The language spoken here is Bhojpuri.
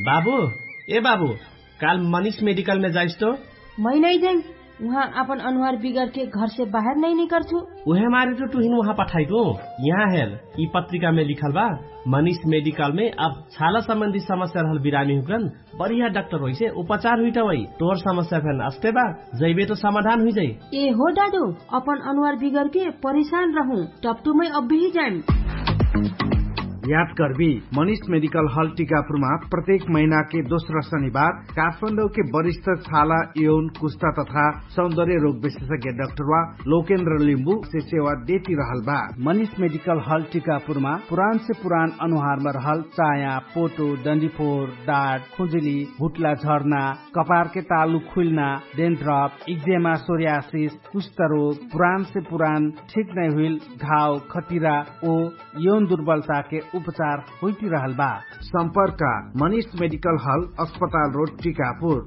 बाबू ए बाबू काल मनीष मेडिकल में जाइस तो मैं नहीं जाइम वहाँ अपन अनुहार बिगड़ के घर से बाहर नहीं निकल छू उहे मारे तो तुहिन वहाँ पठाइको यहाँ हेर ई पत्रिका में लिखल बा मनीष मेडिकल में अब छाला संबंधी समस्या रहल बिरामी हुकन बढ़िया डॉक्टर होइ से उपचार हुई वही तोर समस्या फेन अस्ते बा जैबे तो समाधान हुई जाई ए हो दादू अपन अनुहार बिगड़ के परेशान रहूं टपटू में अब भी जाइम याद करबी मनीष मेडिकल हॉल टीकापुरमा प्रत्येक महीना के दोस्रो शनिबार काठमाडौँ के वरिष्ठ छाला यौन कुस्ता तथा सौन्दर्य रोग विशेषज्ञ डाक्टर वा लोकेन्द्र लिम्बू से सेवा देती रहल बा मनीष मेडिकल हॉल टीकापुरमा पुरान से पुरान अनुहारमा रहल चाया पोटो डन्डीफोर डाँट खुजुली भुटला झर्ना कपार के तालु खुल्ना डेन्ड्रप इक्जेमा सोरियासिस कुष्ठ रोग पुरान से पुरान ठीक नै हुइल घाव खटिरा ओ यौन दुर्बलता के उपचार होती रहल बा सम्पर्क मनीष मेडिकल हल अस्पताल रोड टीकापुर